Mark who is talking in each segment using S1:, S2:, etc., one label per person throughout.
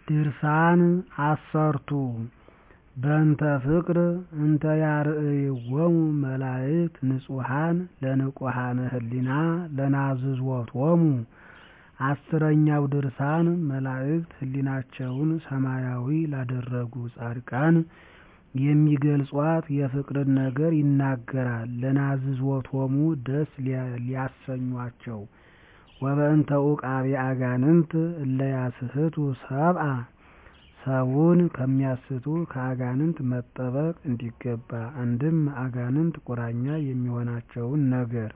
S1: ድርሳን አሰርቱ በእንተ ፍቅር እንተ ያርእይዎሙ መላእክት ንጹሐን ለንቁሐነ ህሊና ለናዝዞቶሙ አስረኛው ድርሳን መላእክት ህሊናቸውን ሰማያዊ ላደረጉ ጻድቃን የሚገልጿት የፍቅርን ነገር ይናገራል ለናዝዞቶሙ ደስ ሊያሰኟቸው ወበእንተ ዑቃቤ አጋንንት እለ ያስሕቱ ሰብአ ሰውን ከሚያስቱ ከአጋንንት መጠበቅ እንዲገባ አንድም አጋንንት ቁራኛ የሚሆናቸውን ነገር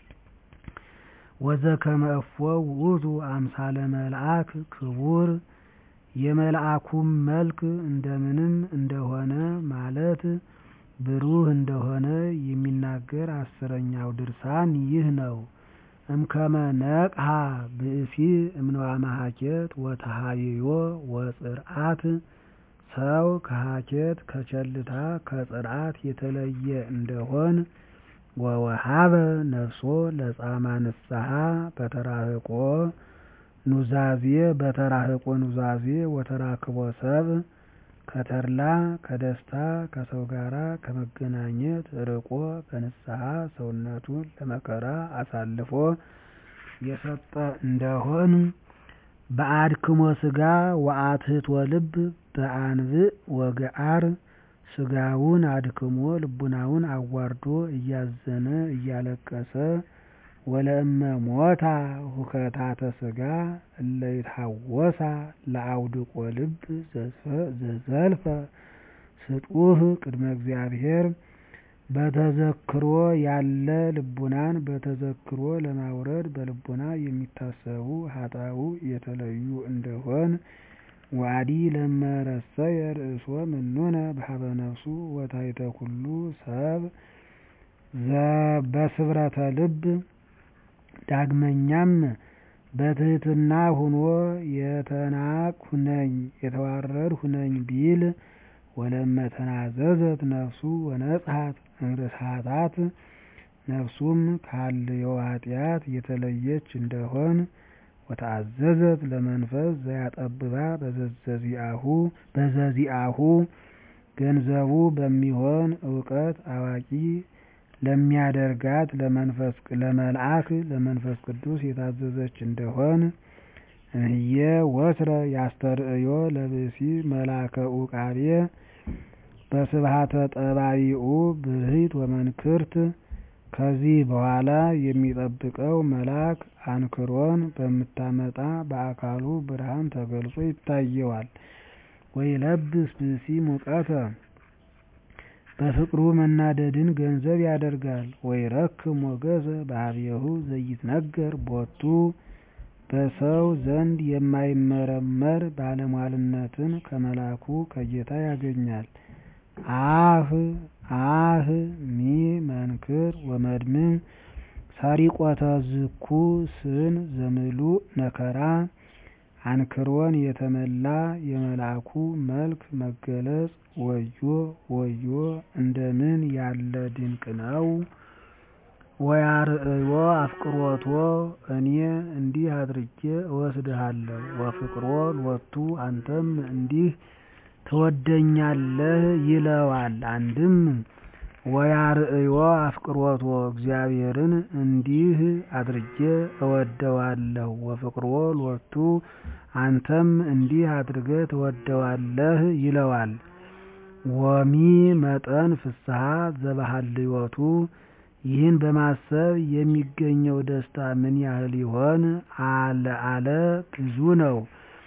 S1: ወዘከመ እፎ ውእቱ አምሳለ መልአክ ክቡር የመልአኩም መልክ እንደምንም እንደሆነ ማለት ብሩህ እንደሆነ የሚናገር አስረኛው ድርሳን ይህ ነው። እምከመ ነቅሐ ብእሲ እምነዋመ ሀኬት ወተሃይዮ ወጽርዓት ሰው ከሀኬት ከቸልታ ከጽርዓት የተለየ እንደሆን ወወሃበ ነፍሶ ለጻማ ንስሐ በተራህቆ ኑዛዜ በተራህቆ ኑዛዜ ወተራክቦ ሰብ ከተድላ ከደስታ ከሰው ጋራ ከመገናኘት ርቆ በንስሐ ሰውነቱን ለመከራ አሳልፎ የሰጠ እንደሆን በአድክሞ ስጋ ወአትሕቶ ልብ በአንብዕ ወገአር ስጋውን አድክሞ ልቡናውን አዋርዶ እያዘነ እያለቀሰ ወለእመ ሞታ ሁከታተ ስጋ እለ ይትሐወሳ ለአውድቆ ልብ ዘዘልፈ ስጡህ ቅድመ እግዚአብሔር በተዘክሮ ያለ ልቡናን በተዘክሮ ለማውረድ በልቡና የሚታሰቡ ኃጣው የተለዩ እንደሆን ዋዲ ለመረሰየ ርእሶ ምኑነ በሀበ ነፍሱ ወታይተ ኩሉ ሰብ በስብረተ ልብ ዳግመኛም በትሕትና ሁኖ የተናቅሁ ነኝ የተዋረድሁ ነኝ ቢል ወለመ ተናዘዘት ነፍሱ ወነጽሐት እምርስሓታት ነፍሱም ካለዮ ኃጢአት የተለየች እንደሆን ወተአዘዘት ለመንፈስ ዘያጠብባ በዘዚአሁ ገንዘቡ በሚሆን እውቀት አዋቂ ለሚያደርጋት ለመልአክ ለመንፈስ ቅዱስ የታዘዘች እንደሆን እህየ ወትረ ያስተርእዮ ለብእሲ መልአከ ዑቃቤ በስብሐተ ጠባይኡ ብርሂት ወመንክርት ከዚህ በኋላ የሚጠብቀው መልአክ አንክሮን በምታመጣ በአካሉ ብርሃን ተገልጾ ይታየዋል። ወይለብስ ብእሲ ሙቀተ በፍቅሩ መናደድን ገንዘብ ያደርጋል። ወይረክም ሞገሰ በኀቤሁ ዘይትነገር ቦቱ በሰው ዘንድ የማይመረመር ባለሟልነትን ከመልአኩ ከጌታ ያገኛል። አህ አህ ሚ መንክር ወመድምም ሰሪቆተ ዝኩ ስን ዘምሉእ ነከራ አንክሮን የተመላ የመልአኩ መልክ መገለጽ ወዮ ወዮ እንደምን ያለ ድንቅ ነው! ወያርእዮ አፍቅሮቶ እኔ እንዲህ አድርጌ እወስድሃለሁ ወፍቅሮ ሎቱ አንተም እንዲህ ትወደኛለህ ይለዋል። አንድም ወያርእዮ አፍቅሮቶ እግዚአብሔርን እንዲህ አድርጌ እወደዋለሁ ወፍቅሮ ሎቱ አንተም እንዲህ አድርገህ ትወደዋለህ ይለዋል። ወሚ መጠን ፍስሐ ዘበሃልዮቱ ይህን በማሰብ የሚገኘው ደስታ ምን ያህል ይሆን አለ አለ ብዙ ነው።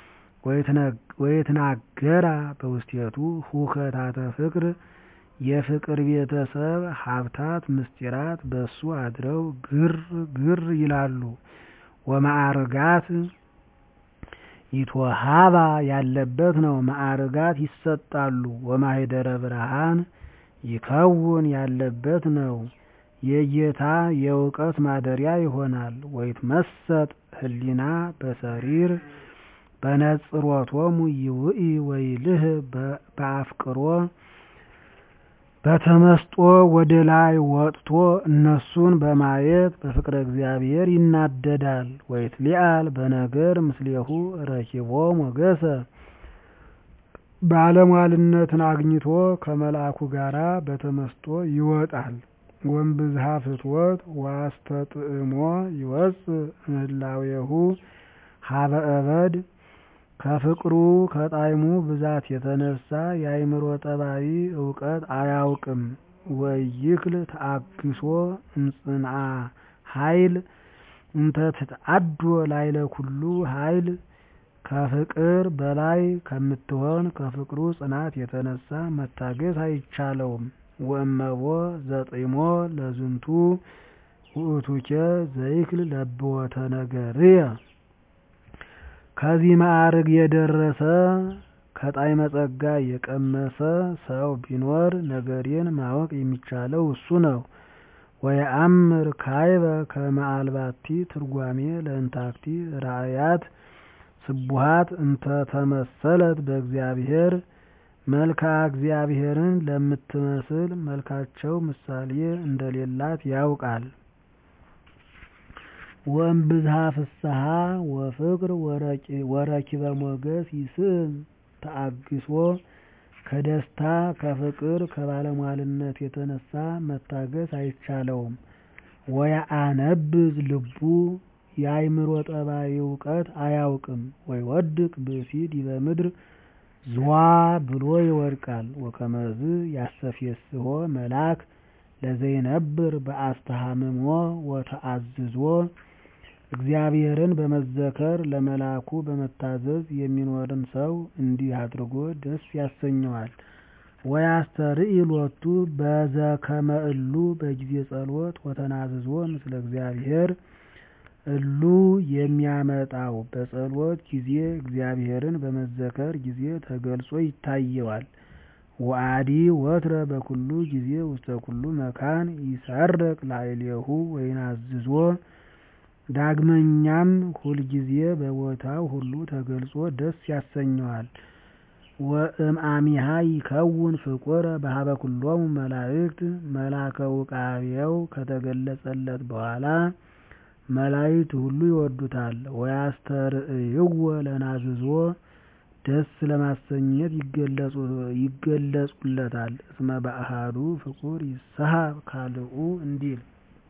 S1: ወየትናገራ በውስቴቱ ሁከታተ ፍቅር የፍቅር ቤተሰብ ሀብታት ምስጢራት በሱ አድረው ግር ግር ይላሉ። ወማዕርጋት ይትወሃባ ያለበት ነው። ማዕርጋት ይሰጣሉ። ወማኅደረ ብርሃን ይከውን ያለበት ነው። የጌታ የእውቀት ማደሪያ ይሆናል። ወይትመሰጥ ህሊና በሰሪር በነጽሮቶሙ ይውኢ ወይልህ በአፍቅሮ በተመስጦ ወደ ላይ ወጥቶ እነሱን በማየት በፍቅረ እግዚአብሔር ይናደዳል። ወይትሊአል በነገር ምስሌሁ ረኪቦ ሞገሰ ባለሟልነትን አግኝቶ ከመልአኩ ጋር በተመስጦ ይወጣል። ወእምብዝሃ ፍትወት ወአስተጥዕሞ ይወፅእ እምህላዌሁ ሀበ እበድ ከፍቅሩ ከጣዕሙ ብዛት የተነሳ የአእምሮ ጠባይ እውቀት አያውቅም። ወኢይክል ተአግሶ እምጽንዓ ኃይል እንተ ትትአዶ ላዕለ ኩሉ ኃይል ከፍቅር በላይ ከምትሆን ከፍቅሩ ጽናት የተነሳ መታገስ አይቻለውም። ወእመቦ ዘጢሞ ለዝንቱ ውእቱኬ ዘይክል ለብወተ ነገርየ ከዚህ ማዕርግ የደረሰ ከጣዕመ ጸጋ የቀመሰ ሰው ቢኖር ነገሬን ማወቅ የሚቻለው እሱ ነው። ወየአምር ካዕበ ከመ አልባቲ ትርጓሜ ለእንታክቲ ራእያት ስቡሃት እንተ ተመሰለት በእግዚአብሔር መልክዓ እግዚአብሔርን ለምትመስል መልካቸው ምሳሌ እንደሌላት ያውቃል። ወእምብዝሃ ፍስሓ ወፍቅር ወረኪበ ሞገስ ይስእል ተአግሶ ከደስታ ከፍቅር ከባለሟልነት የተነሳ መታገስ አይቻለውም። ወየአነብዝ ልቡ የአእምሮ ጠባይ እውቀት አያውቅም። ወይወድቅ ብእሲ ዲበ ምድር ዝዋ ብሎ ይወድቃል። ወከመዝ ያስተፌስሖ መልአክ ለዘይነብር በአስተሃምሞ ወተአዝዞ እግዚአብሔርን በመዘከር ለመልአኩ በመታዘዝ የሚኖርን ሰው እንዲህ አድርጎ ደስ ያሰኘዋል። ወያስተርኢ ሎቱ በዘከመ እሉ በጊዜ ጸሎት ወተናዝዞ ምስለ እግዚአብሔር እሉ የሚያመጣው በጸሎት ጊዜ እግዚአብሔርን በመዘከር ጊዜ ተገልጾ ይታየዋል። ወአዲ ወትረ በኩሉ ጊዜ ውስተ ኩሉ መካን ይሰርቅ ላዕሌሁ ወይናዝዞ ዳግመኛም ሁልጊዜ በቦታው ሁሉ ተገልጾ ደስ ያሰኘዋል። ወእምአሚሃ ይከውን ፍቁረ በሀበ ኩሎሙ መላእክት መላከ ውቃቤው ከተገለጸለት በኋላ መላእክት ሁሉ ይወዱታል። ወያስተርእይዎ ለናዝዞ ደስ ለማሰኘት ይገለጹለታል። እስመ በአሐዱ ፍቁር ይስሐብ ካልኡ እንዲል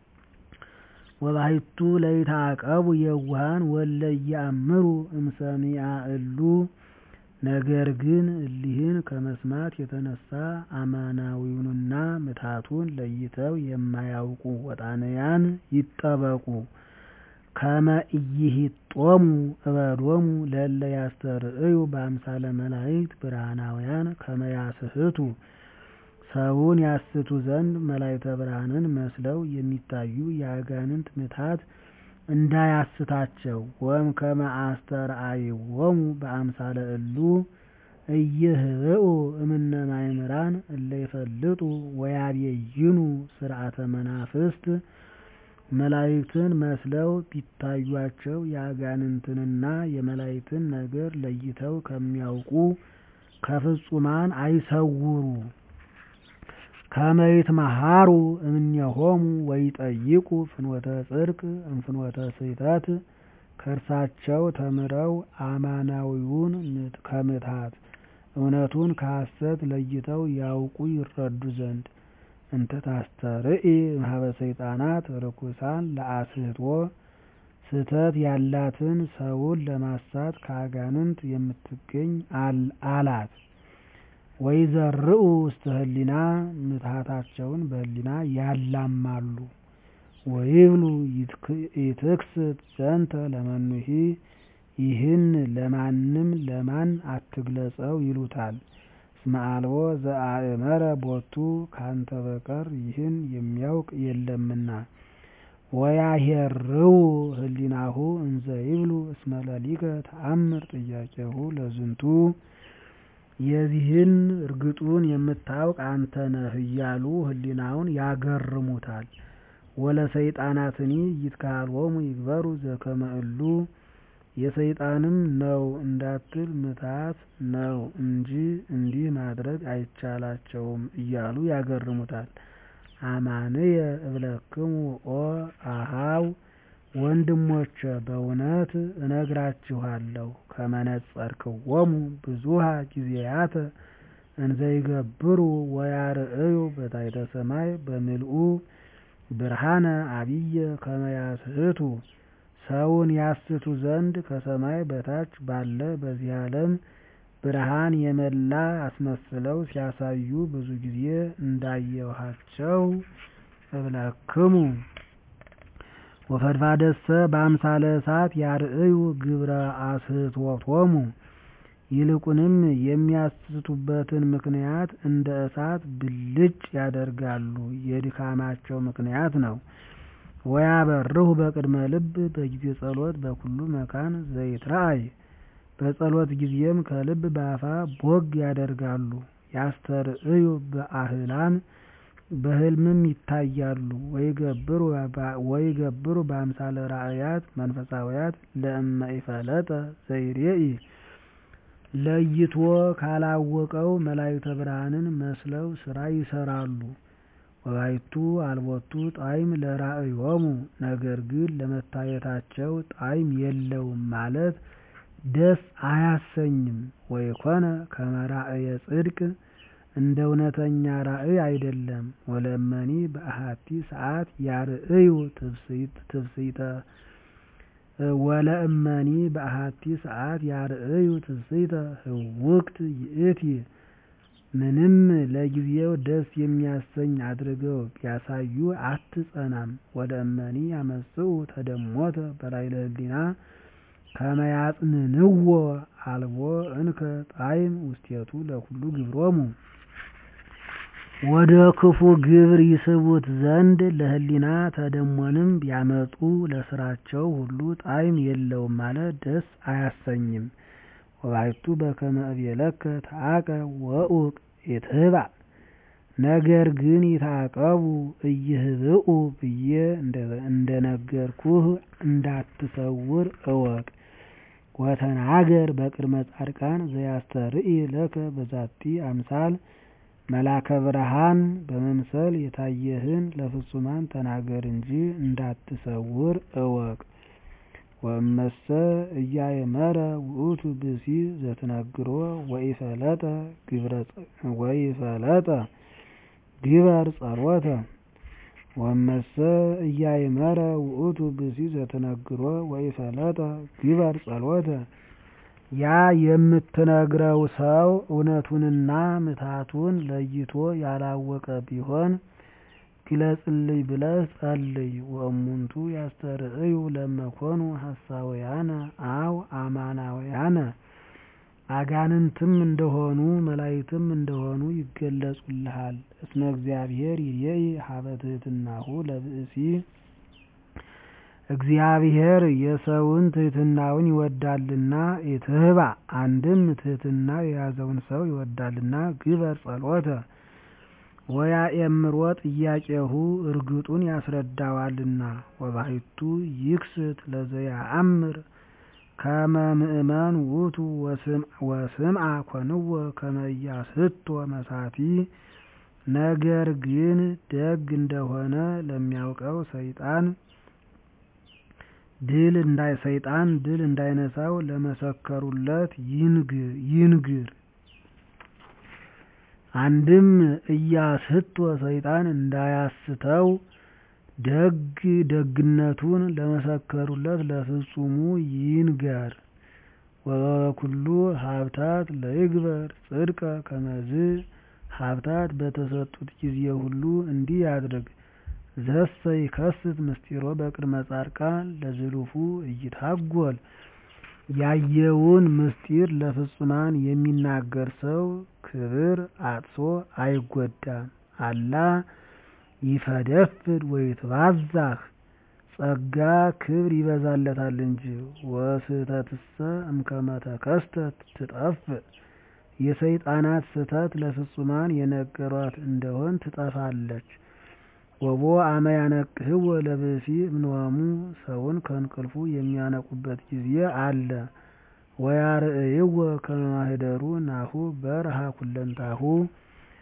S1: ወባሕቱ ለይትዓቀቡ የዋሃን ወለ ኢየአምሩ እምሰሚዐ እሉ ነገር ግን እሊህን ከመስማት የተነሳ አማናዊውንና ምትሃቱን ለይተው የማያውቁ ወጣንያን ይጠበቁ። ከመ ኢይሂጦሙ እበዶሙ ለእለ ያስተርእዩ በአምሳለ መላእክት ብርሃናውያን ከመ ያስሕቱ ሰውን ያስቱ ዘንድ መላእክተ ብርሃንን መስለው የሚታዩ የአጋንንት ምትሃት እንዳያስታቸው። ወእምከመ አስተርአይዎሙ በአምሳለ እሉ ኢይህብኡ እምነ ማእምራን እለ ይፈልጡ ወያቤይኑ ሥርዓተ መናፍስት መላእክትን መስለው ቢታዩአቸው የአጋንንትንና የመላእክትን ነገር ለይተው ከሚያውቁ ከፍጹማን አይሰውሩ። ከመ ይትመሃሩ እምኔሆሙ ወይጠይቁ ፍኖተ ጽድቅ እምፍኖተ ስሕተት ከእርሳቸው ተምረው አማናዊውን ከምትሃት እውነቱን ከሐሰት ለይተው ያውቁ ይረዱ ዘንድ። እንተ ታስተርኢ እምኀበ ሰይጣናት ርኩሳን ለአስሕቶ ስህተት ያላትን ሰውን ለማሳት ከአጋንንት የምትገኝ አላት። ወይዘርኡ ውስተ ህሊና ምትሃታቸውን በህሊና ያላማሉ። ወይብሉ ኢትክስት ዘንተ ለመኑሂ ይህን ለማንም ለማን አትግለጸው ይሉታል። እስመ አልቦ ዘአእመረ ቦቱ ካንተ በቀር ይህን የሚያውቅ የለምና። ወያሄርው ህሊናሁ እንዘ ይብሉ እስመ ለሊከ ተአምር ጥያቄሁ ለዝንቱ የዚህን እርግጡን የምታውቅ አንተ ነህ እያሉ ህሊናውን ያገርሙታል። ወለሰይጣናትኒ ይትከሃልዎሙ ይግበሩ ዘከመ እሉ የሰይጣንም ነው እንዳትል ምትሃት ነው እንጂ እንዲህ ማድረግ አይቻላቸውም እያሉ ያገርሙታል። አማንየ እብለክሙ ኦ አኀው ወንድሞቼ በእውነት እነግራችኋለሁ ከመነጸርክዎሙ ብዙኃ ጊዜያተ እንዘይገብሩ ወያርእዩ በታሕተ ሰማይ በምልኡ ብርሃነ ዐቢየ ከመ ያስሕቱ ሰውን ያስቱ ዘንድ ከሰማይ በታች ባለ በዚህ ዓለም ብርሃን የመላ አስመስለው ሲያሳዩ ብዙ ጊዜ እንዳየኋቸው እብለክሙ። ወፈድፋደሰ በአምሳለ እሳት ያርእዩ ግብረ አስሕቶቶሙ ይልቁንም የሚያስቱበትን ምክንያት እንደ እሳት ብልጭ ያደርጋሉ የድካማቸው ምክንያት ነው። ወያበርሁ በቅድመ ልብ በጊዜ ጸሎት በኩሉ መካን ዘይትረአይ በጸሎት ጊዜም ከልብ በአፋ ቦግ ያደርጋሉ። ያስተርእዩ በአህላም በሕልምም ይታያሉ። ወይገብሩ በአምሳለ ራእያት መንፈሳውያት ለእመ ኢፈለጠ ዘይሬኢ ለይቶ ካላወቀው መላእክተ ብርሃንን መስለው ሥራ ይሰራሉ። ወባይቱ አልቦቱ ጣዕም ለራእዮሙ ነገር ግን ለመታየታቸው ጣዕም የለውም ማለት ደስ አያሰኝም። ወይኮነ ከመ ራእየ ጽድቅ እንደ እውነተኛ ራእይ አይደለም። ወለእመኒ በአሐቲ ሰዓት ያርእዩ ትፍሥሕተ ወለእመኒ በአሐቲ ሰዓት ያርእዩ ትፍሥሕተ ህውክት ይእቲ ምንም ለጊዜው ደስ የሚያሰኝ አድርገው ቢያሳዩ አትጸናም። ወለእመኒ ያመጽኡ ተደሞተ በላዕለ ህሊና ከመ ያጽንንዎ አልቦ እንከ ጣዕም ውስቴቱ ለኩሉ ግብሮሙ ወደ ክፉ ግብር ይስቡት ዘንድ ለህሊና ተደሞንም ቢያመጡ ለስራቸው ሁሉ ጣዕም የለውም ማለት ደስ አያሰኝም። ወባሕቱ በከመ እቤለከ ተዓቀብ ወኡቅ ኢትህባእ ነገር ግን ይታቀቡ ኢይህብኡ ብዬ እንደነገርኩህ እንዳትሰውር እወቅ። ወተናገር በቅድመ ጻድቃን ዘያስተርኢ ለከ በዛቲ አምሳል መላከ ብርሃን በመምሰል የታየህን ለፍጹማን ተናገር እንጂ እንዳትሰውር እወቅ። ወእመሰ ኢያእመረ ውእቱ ብእሲ ዘትነግሮ ወኢፈለጠ ግበር ጸሎተ ወእመሰ ኢያእመረ ውእቱ ብእሲ ዘትነግሮ ወኢፈለጠ ግበር ጸሎተ ያ የምትነግረው ሰው እውነቱንና ምትሃቱን ለይቶ ያላወቀ ቢሆን ግለጽልኝ ብለህ ጸልይ። ወእሙንቱ ያስተርእዩ ለመኮኑ ሐሳውያነ አው አማናውያነ አጋንንትም እንደሆኑ መላእክትም እንደሆኑ ይገለጹልሃል። እስመ እግዚአብሔር ይሬኢ ሀበ ትሕትናሁ ለብእሲ እግዚአብሔር የሰውን ትሕትናውን ይወዳልና ኢትህባእ አንድም ትሕትና የያዘውን ሰው ይወዳልና ግበር ጸሎተ ወያእምሮ ጥያቄሁ እርግጡን ያስረዳዋልና። ወባሕቱ ይክስት ለዘያአምር ከመ ምእመን ውእቱ ወስምዐ ኮንዎ ከመ ኢያስሕቶ መሳቲ ነገር ግን ደግ እንደሆነ ለሚያውቀው ሰይጣን ድል ሰይጣን ድል እንዳይነሳው ለመሰከሩለት ይንግር። አንድም ኢያስሕቶ ሰይጣን እንዳያስተው ደግ ደግነቱን ለመሰከሩለት ለፍጹሙ ይንገር። ወበኩሉ ሀብታት ለይግበር ጽድቀ ከመዝ ሀብታት በተሰጡት ጊዜ ሁሉ እንዲህ ያድርግ። ዘሰ ይከስት ምስጢሮ በቅድመ ጻድቃን ለዝሉፉ ኢይታጐል ያየውን ምስጢር ለፍጹማን የሚናገር ሰው ክብር አጥቶ አይጎዳም። አላ ይፈደፍድ ወይትባዛህ ጸጋ ክብር ይበዛለታል እንጂ። ወስሕተትሰ እምከመ ተከስተት ትጠፍእ የሰይጣናት ስህተት ለፍጹማን የነገሯት እንደሆን ትጠፋለች። ወቦ አመ ያነቅህዎ ለብእሲ እምንዋሙ ሰውን ከእንቅልፉ የሚያነቁበት ጊዜ አለ። ወያርእይዎ ከመ ማኅደሩ ናሁ በርሃ ኩለንታሁ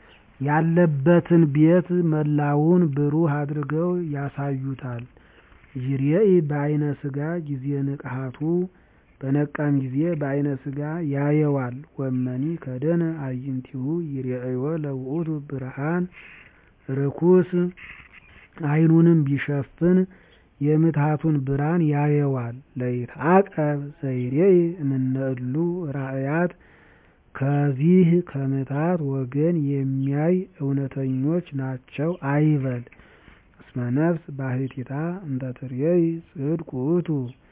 S1: ያለበትን ቤት መላውን ብሩህ አድርገው ያሳዩታል። ይሬኢ በአይነ ሥጋ ጊዜ ንቅሐቱ በነቃም ጊዜ በአይነ ሥጋ ያየዋል። ወመኒ ከደነ አዕይንቲሁ ይሬእዮ ለውእቱ ብርሃን ርኩስ አይኑንም ቢሸፍን የምትሃቱን ብርሃን ያየዋል። ለይትዐቀብ ዘይሬኢ እምነ እሉ ራእያት ከዚህ ከምትሃት ወገን የሚያይ እውነተኞች ናቸው አይበል። እስመ ነፍስ ባሕቲታ እንተ ትሬኢ ጽድቅ ውእቱ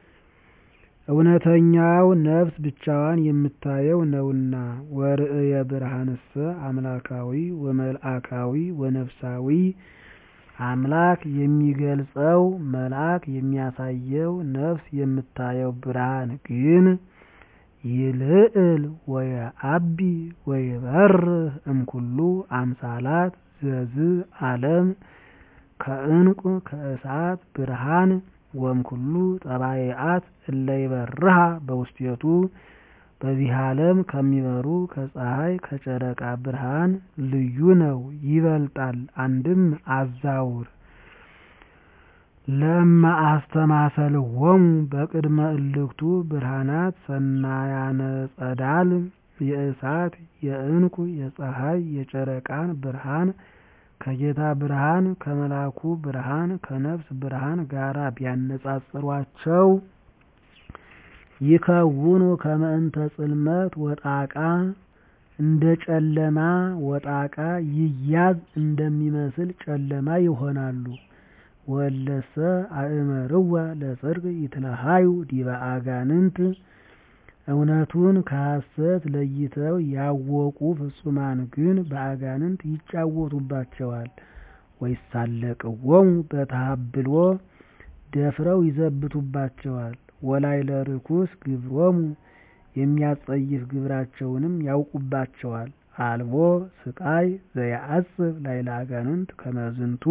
S1: እውነተኛው ነፍስ ብቻዋን የምታየው ነውና። ወርእየ ብርሃንሰ አምላካዊ ወመልአካዊ ወነፍሳዊ አምላክ የሚገልጸው መልአክ የሚያሳየው ነፍስ የምታየው ብርሃን ግን ይልዕል ወየዐቢ ወይበርህ እምኩሉ አምሳላት ዘዝ ዓለም ከዕንቁ ከእሳት ብርሃን ወእምኩሉ ጠባይአት እለ ይበርሃ በውስቴቱ በዚህ ዓለም ከሚበሩ ከፀሐይ ከጨረቃ ብርሃን ልዩ ነው፣ ይበልጣል። አንድም አዛውር ለእመ አስተማሰልዎሙ በቅድመ እልክቱ ብርሃናት ሰናያነ ጸዳል የእሳት የዕንቁ የፀሐይ የጨረቃን ብርሃን ከጌታ ብርሃን ከመልአኩ ብርሃን ከነፍስ ብርሃን ጋራ ቢያነጻጽሯቸው ይከውኑ ከመ እንተ ጽልመት ወጣቃ እንደ ጨለማ ወጣቃ ይያዝ እንደሚመስል ጨለማ ይሆናሉ። ወለሰ አእመርዋ ለጽድቅ ይትለሃዩ ዲበ አጋንንት እውነቱን ከሐሰት ለይተው ያወቁ ፍጹማን ግን በአጋንንት ይጫወቱባቸዋል። ወይሳለቅዎሙ በተሃብሎ ደፍረው ይዘብቱባቸዋል። ወላዕለ ርኩስ ግብሮሙ የሚያስጸይፍ ግብራቸውንም ያውቁባቸዋል። አልቦ ስቃይ ዘየዐጽብ ላዕለ አጋንንት ከመ ዝንቱ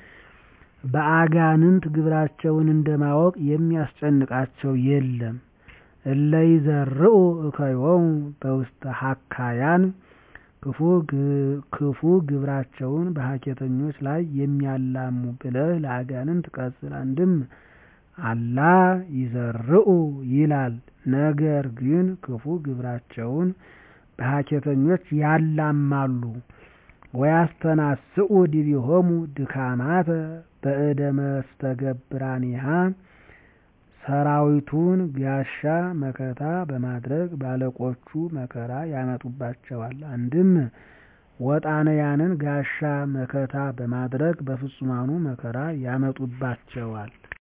S1: በአጋንንት ግብራቸውን እንደማወቅ የሚያስጨንቃቸው የለም። እለ ይዘርኡ እከዮሙ በውስተ ሐካያን ክፉ ግብራቸውን በሐኬተኞች ላይ የሚያላሙ ብለህ ለአጋንንት ቀጽል። አንድም አላ ይዘርኡ ይላል። ነገር ግን ክፉ ግብራቸውን በሐኬተኞች ያላማሉ። ወያስተናስኡ ዲቢሆሙ ድካማተ በእደ መስተገብራኒሃ ሰራዊቱን ጋሻ መከታ በማድረግ ባለቆቹ መከራ ያመጡባቸዋል። አንድም ወጣንያንን ጋሻ መከታ በማድረግ በፍጹማኑ መከራ ያመጡባቸዋል።